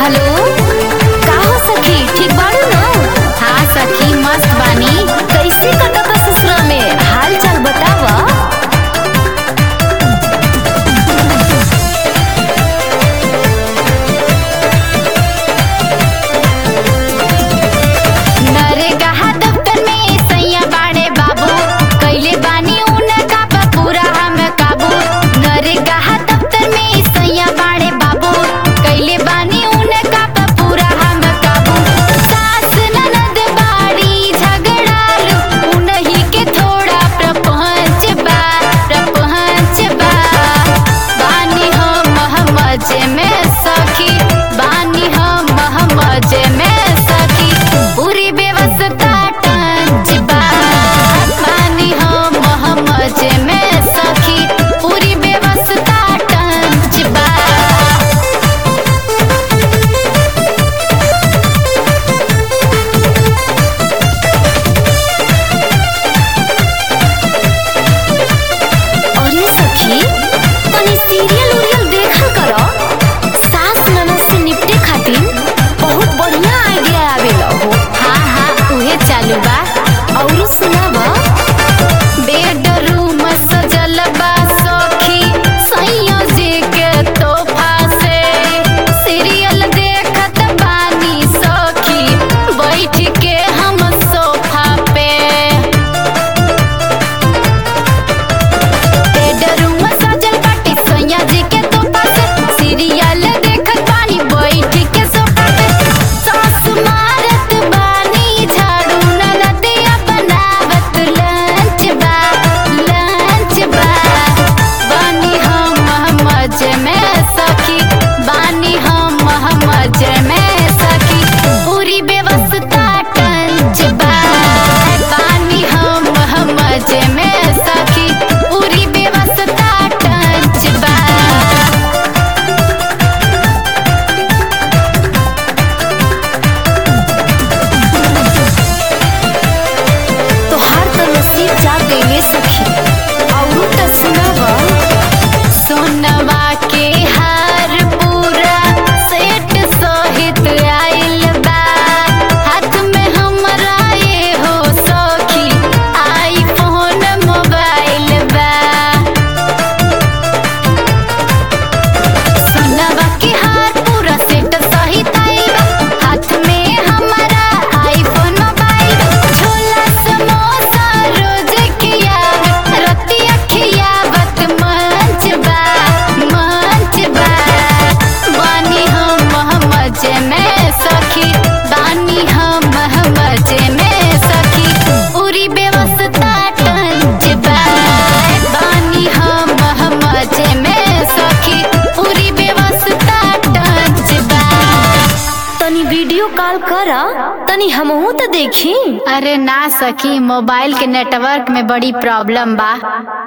hello का हो सखी ठीक बाड़ू न हाँ सखी मस्त बानी कैसे कटता ससुरा में हाल चाल बतावा नरेगा दफ्तर में सैया बाड़े बाबू कैले बानी उनका बा पूरा हम काबू नरेगा दफ्तर में सैया बाड़े बाबू कैले बानी उनका बा पूरा हम काबू सास ननद बाड़ी झगड़ालू उन्हीं के थोड़ा प्रपंच बा प्रपंच बा बानी हम महमज में सखी बानी हम महमज में सखी पूरी व्यवस्था टंच बा बानी हम महमज में सखी पूरी व्यवस्था टंच बा अरे सखी तनी सीरियल उरियल देखल करो सास ननद से निपटे खातिर बहुत बढ़िया आइडिया आवेला हो हाँ हाँ उहे चालू बा औरो सुनाव बेडरूम सजल बा सखी सैया जी के तोहफा से सीरियल देखत बानी सखी बैठ के हम सोफा पे बेडरूम सजल बाटी सोनिया जी के तोहफा से सीरियल देखत बानी बैठ के सोफा पे सास मारत बानी झाड़ू ननदिया बनावत लंच बा लंच बा बानी हम मजे में सखी बानी हम मजे में सखी पूरी व्यवस्था टंच बा बानी हम मजे में सखी पूरी व्यवस्था टंच बा तोहार तो नसीब जाग गईले सखी औरू त सुनावा सोनवा के हार पूरा सेट सहित आइल बा हाथ में हमरा ये हो सखी आईफोन मोबाइल बा सोनवा के हार पूरा सेट सहित आइल बा हाथ में हमारा आईफोन मोबाइल बा छोला समोसा रोज खियावत रतिया खियावत मंच बा मंच बा बानी हम मजे में सखी बानी हम मजे में सखी पूरी व्यवस्था टंच बा बानी हम मजे में सखी पूरी व्यवस्था टंच बा तनी वीडियो कॉल कर तनी हमहू तो देखी अरे ना सखी मोबाइल के नेटवर्क में बड़ी प्रॉब्लम बा